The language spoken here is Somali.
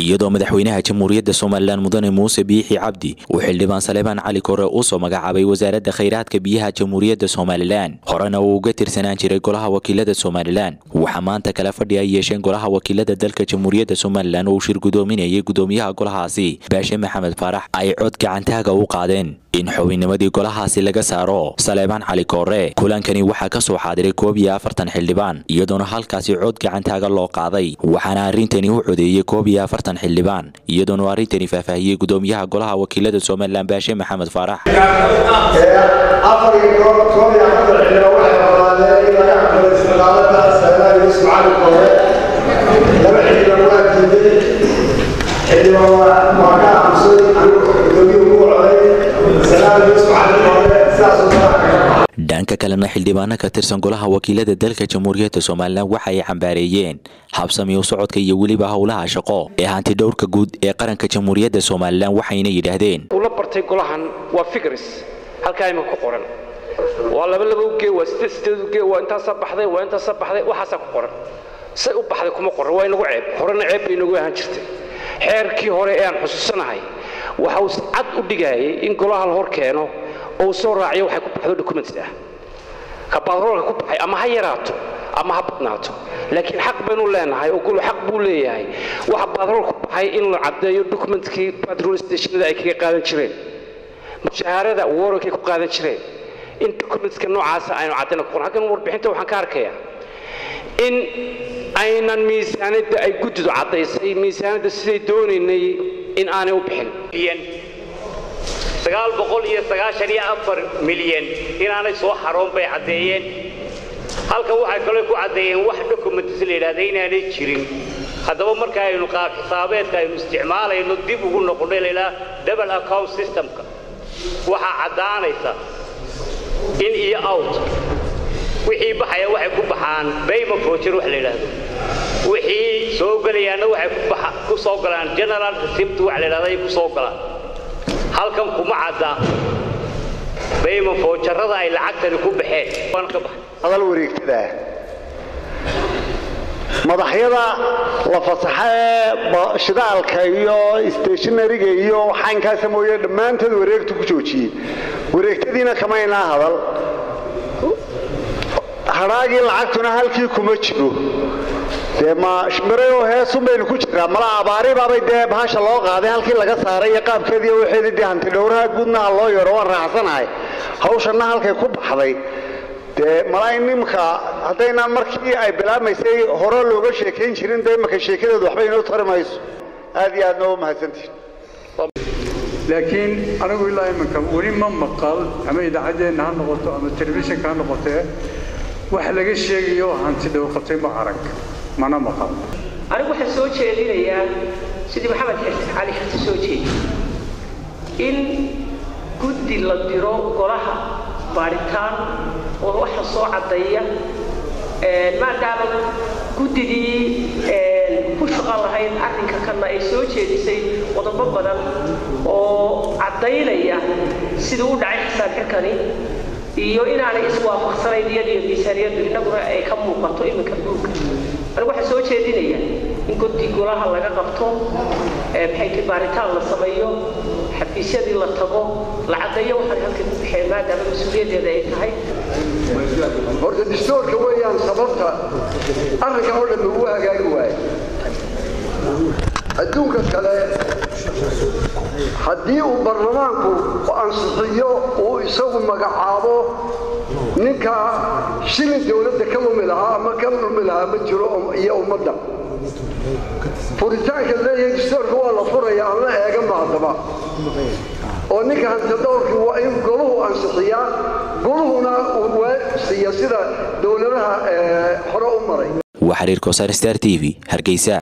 iyadoo madaxweynaha jamhuuriyadda somalilan mudane muuse biixi cabdi uu xildhibaan saleebaan cali kore usoo magacaabay wasaaradda khayraadka biyaha jamhuuriyadda somalilan horena uu uga tirsanaan jiray golaha wakiilada somalilan waxaa maanta kala fadhi ay yeesheen golaha wakiilada dalka jamhuuriyadda somalilan oo uu shir gudoominayay gudoomiyaha golahaasi baashe maxamed faarax ay cod gacantaaga u qaadeen in xubinnimadii golahaasi laga saaro saleebaan cali koore kulankani waxaa ka soo xaadiray koob iyo afartan xildhibaan iyadoona halkaasi cod gacantaaga loo qaaday waxaana arrintani u codeeyey koob iyo afartan xildhibaan iyadoona arrintani faahfaahiyey gudoomiyaha golaha wakiilada somalilan baashe maxamed faarax dhanka kalena xildhibaano ka tirsan golaha wakiilada dalka jamhuuriyadda somalilan waxa ay cambaareeyeen habsami u socodka iyo weliba howlaha shaqo ee hanti dhowrka guud ee qaranka jamhuuriyadda somalilan waxayna yidhaahdeen ula bartay golahan waa figres halkaa imika ku qoran waa laba laba ugee waa sideed sideed ugee waa intaasaa baxday waa intaasaa baxday waxaasaa ku qoran say u baxday kuma qoran waa inagu ceeb horena ceeb bay inagu ahaan jirtay xeerkii hore ee aan xusuusanahay waxa uu cad u dhigayay in golaha la hor keeno oo soo raaciyo waxay ku baxdo documents ah ka batroolka ku baxay ama ha yaraato ama ha badnaato laakiin xaq baynu leenahay oo golo xaq buu leeyahay waxa batrool ku baxay in la caddeeyo documentkii patrol stationada ay kaga qaadan jireen mushaharada warankay ku qaadan jireen in documentska noocaasa aynu caddayna ku qoran halkan warbixinta waxaan ka arkayaa in aynan miisaanadda ay guddidu caddaysay miisaanadda siday doonaynay in aanay u bixin milyan inaanay soo xaroon bay caddeeyeen halkan waxay kaloo ku caddeeyeen wax documentis la yidhahda inaanay jirin haddaba marka aynu qaab xisaabeedka aynu isticmaalayno dib ugu noqonnay laydhaha double account systemka waxaa caddaanaysa in iyo out wixii baxaya waxay ku baxaan bayma voucher wax la yidhaahdo wixii soo gelayaana waxay ku soo galaan general receipt wax la yidhahda ay ku soo galaan halkan kuma cadda bayma foojarada ay lacagtani ku baxeen hadal wareegtada madaxyada la fasaxa ee shidaalka iyo stationariga iyo xaynkaasa mooye dhammaantood wareegtu ku joojiyey wareegtadiina kamaynaa hadal hadhaagii lacagtuna halkii kuma jiro dee ma shimbireoo heesun baynu ku jiraa mala abaaribaabay dee bahasha loo qaaday halkii laga saaray iyo qaabkeediiyo waxeedii dee hanti dhowraha guudna ha loo yaro waan raacsanahay hawshanna halkay ku baxday dee malaa nimka haddaynaan markii ay bilaabmaysay hore looga sheekayn jirin dee imaka sheekadeedu waxba inoo tari mayso aad iyo aadna u mahadsantihin laakiin anigu ilaa iminka weli ma maqal ama idaacaddeenna ha noqoto ama telefishinka ha noqotee wax laga sheegayo hanti dhowrqatay ma arag mana maqal anigu waxaan soo jeedinayaa sidii maxamed cali xirti soo jeedi in guddi la diro golaha baadhitaan oo waxa soo caddeeya maadaama guddidii ku shaqan lahayd arrinka kanna ay soo jeedisay qodobo badan oo caddaynaya siduu u dhacay xisaab xirkani iyo inaanay iswaafaqsanayn iyadiyo miisaaniyaddu innaguna ay ka muuqato iminka duulka anigu waxaan soo jeedinaya in guddi golaha laga qabto maxay baaritaan la sameeyo xafiisyadii la tago la caddeeyo waxaan halkan ku bixeen maadaama mas-uuliyaddeeda ay tahay horta distoorka weeyaan sababta arrinka oo dhan ugu hagaagi waayo adduunka kale haddii uu baarlamaanku ansixiyo uu isagu magacaabo ninka shilin dowladda ka lumi lahaa ama ka lumi lahaa ma jiro iyo ummadda furitaanka leeyahay distoorka waa la furaya aan la eega maadaba oo ninka hantidhowrkii waa in goluhu ansixiyaa goluhuna uu siiya sida dowladaha hore u maray waa xiriir kosaar star t v hargeysa